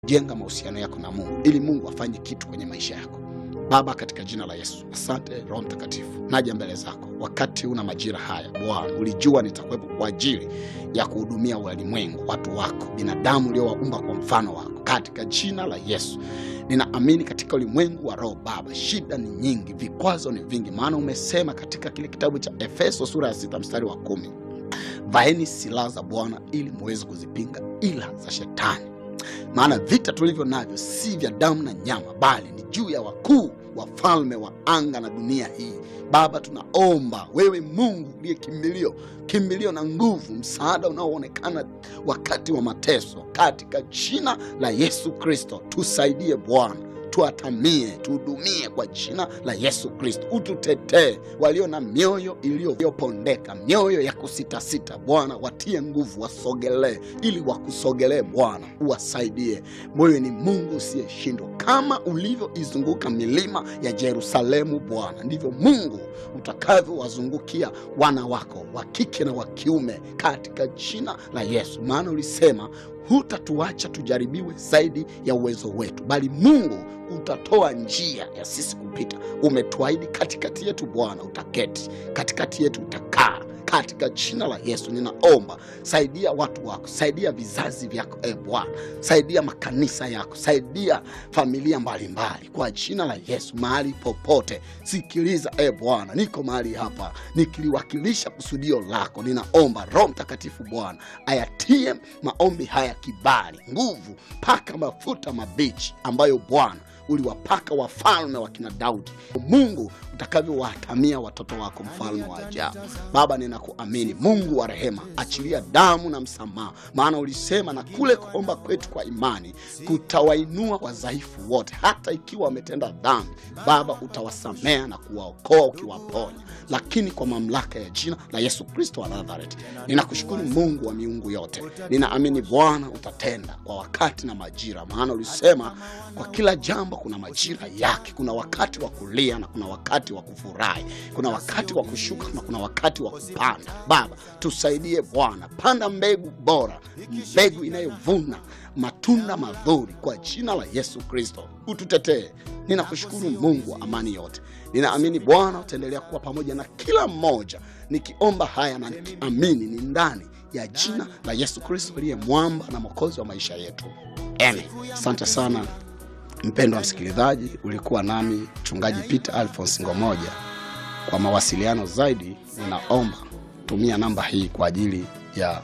jenga mahusiano yako na Mungu ili Mungu afanye kitu kwenye maisha yako. Baba, katika jina la Yesu, asante Roho Mtakatifu, naja mbele zako wakati una majira haya. Bwana, ulijua nitakuwepo kwa ajili ya kuhudumia walimwengu, watu wako, binadamu uliowaumba kwa mfano wako. Katika jina la Yesu ninaamini katika ulimwengu wa roho Baba, shida ni nyingi, vikwazo ni vingi, maana umesema katika kile kitabu cha Efeso sura ya sita mstari wa kumi vaeni silaha za Bwana ili muweze kuzipinga ila za Shetani, maana vita tulivyo navyo si vya damu na nyama, bali ni juu ya wakuu wafalme wa anga na dunia hii. Baba, tunaomba wewe Mungu uliye kimbilio, kimbilio na nguvu, msaada unaoonekana wakati wa mateso, katika jina la Yesu Kristo tusaidie Bwana, tuatamie, tuhudumie kwa jina la Yesu Kristo, ututetee. Walio na mioyo iliyopondeka, mioyo ya kusitasita, Bwana watie nguvu, wasogelee ili wakusogelee Bwana, uwasaidie. Wewe ni Mungu usiyeshindwa. Kama ulivyoizunguka milima ya Yerusalemu, Bwana, ndivyo Mungu utakavyowazungukia wana wako wa kike na wa kiume, katika jina la Yesu, maana ulisema hutatuacha tujaribiwe zaidi ya uwezo wetu, bali Mungu utatoa njia ya sisi kupita. Umetuahidi katikati yetu Bwana utaketi, katikati yetu utakaa katika jina la Yesu ninaomba, saidia watu wako, saidia vizazi vyako e Bwana, saidia makanisa yako, saidia familia mbalimbali mbali. Kwa jina la Yesu, mahali popote, sikiliza e Bwana, niko mahali hapa nikiliwakilisha kusudio lako. Ninaomba Roho Mtakatifu Bwana ayatie maombi haya kibali, nguvu, paka mafuta mabichi ambayo Bwana uliwapaka wafalme wa kina Daudi. Mungu utakavyowatamia watoto wako, mfalme wa ajabu. Baba, ninakuamini Mungu wa rehema, achilia damu na msamaha, maana ulisema na kule kuomba kwetu kwa imani kutawainua wadhaifu wote, hata ikiwa wametenda dhambi. Baba, utawasamea na kuwaokoa ukiwaponya, lakini kwa mamlaka ya jina la Yesu Kristo wa Nazareti. Ninakushukuru Mungu wa miungu yote, ninaamini Bwana utatenda kwa wakati na majira, maana ulisema kwa kila jambo kuna majira yake. Kuna wakati wa kulia na kuna wakati wa kufurahi, kuna wakati wa kushuka na kuna wakati wa kupanda. Baba, tusaidie Bwana, panda mbegu bora, mbegu inayovuna matunda mazuri kwa jina la Yesu Kristo, ututetee. Ninakushukuru Mungu wa amani yote, ninaamini Bwana utaendelea kuwa pamoja na kila mmoja, nikiomba haya na nikiamini ni ndani ya jina la Yesu Kristo aliye mwamba na mwokozi wa maisha yetu, amen. Asante sana mpendwa wa msikilizaji, ulikuwa nami mchungaji Peter Alphonse Ngomoja. Kwa mawasiliano zaidi, ninaomba tumia namba hii kwa ajili ya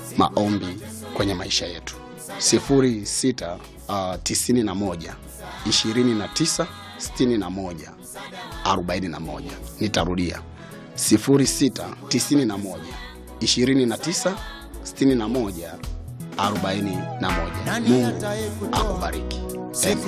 maombi kwenye maisha yetu 06 uh, 91 29 61 41. Nitarudia 06 91 29 61 41. Mungu akubariki. Amen.